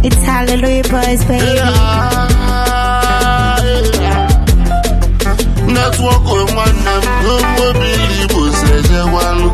It's Hallelujah Boys, baby. netwọk nwanne m n'ogbobili igbo si ejegwalụ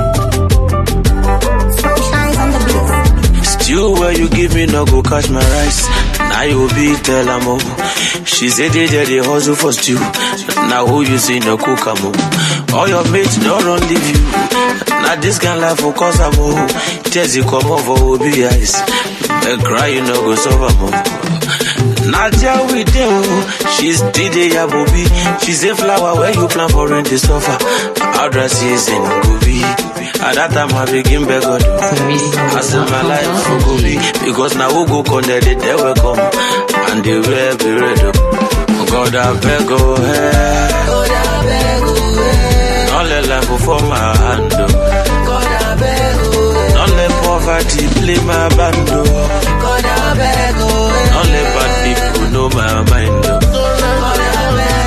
Shines on the beat. Stew where you give me no go catch my rice. Now you be tell am oh. She say they dey dey hustle for stew. Now who you see no cook am oh. All your mates don't run leave you. Now this kind life for cause am oh. Jesse come over Obi eyes. Make cry you no go solve am oh. Nadia with them, oh. she's DJ Yabobi. She's a flower where you plant for rain to suffer. Our dress is in Gobi. At that time I begin beg God. I send my life for Gobi. Because now who go connect it, they will come. And they will be ready. Oh God, I beg, oh, hey. Don't let life go for my hand, oh. Don't let poverty play my band, oh. Don't let bad people know my mind, oh.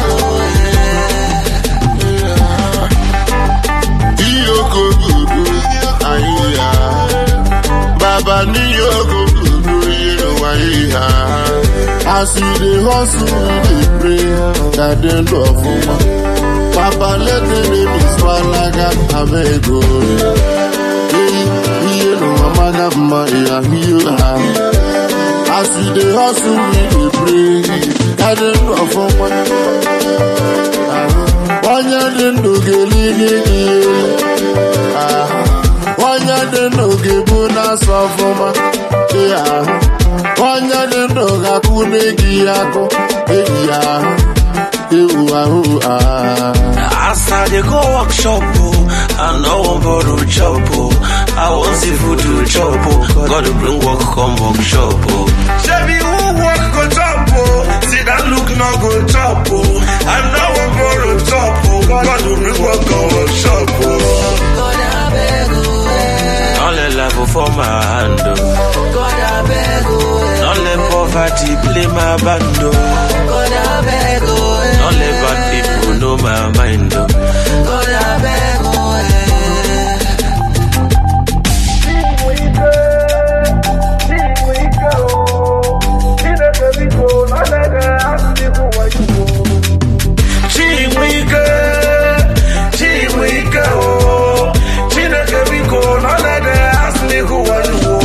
iyokogudu anyị ha baba n'iyokogudu ịrụwa ihe as we dey hustle we dey pray ka dị ndụ ọfụma papa let the babies gbalaga abego ihe n'ụwa maga mma ịha ihe ha as we dey hustle we dey pray ka dị ndụ ọfụma onye dị ndụ ga-elili gị ahụ onye dị ndụ ga-ebu na-asọ ọfụma ị ahụ onye dị ndụ ga-akwụ n'egi ya akụ eyi ya ahụ ewu ahụ ahụ As I dey go workshop, oh, I know one borrow chop, oh. I want see food to chop, oh. God to bring work come workshop, oh. Shebi who work go chop, oh. See that look no go chop, oh. I know one borrow chop, oh. God to bring work come workshop, oh. Don't let life go for my hand, oh. Don't let poverty play my band, oh. Don't let bad people know my mind, oh. Chinwike, Chinwike, oh. Chineke biko, no let them ask me who I know.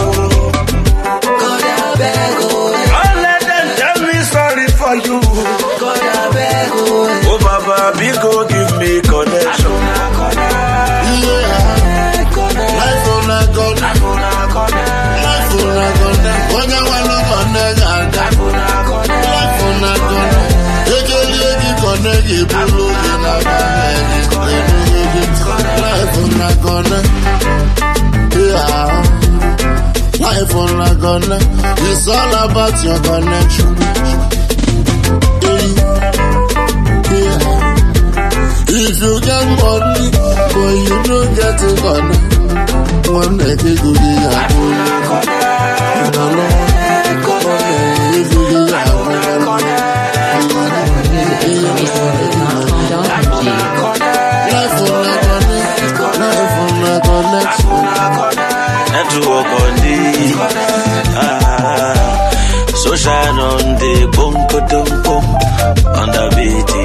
Don't let them tell me sorry for you. Oh, Baba, biko, give me connection. ihe ahụ life una gonna life una gonna onye nwere kọne ga-aga life una gonna ekelie gị kọne ga-ebulu gị na life una gonna ihe ahụ life una gonna it's all about your connection Yeah. If you get money, but you don't get it money, one day they go get ya. No, no. If you get ya, life on a connect, life on a connection. Network on the ah, so shine on the boom, boom, boom, on the beat.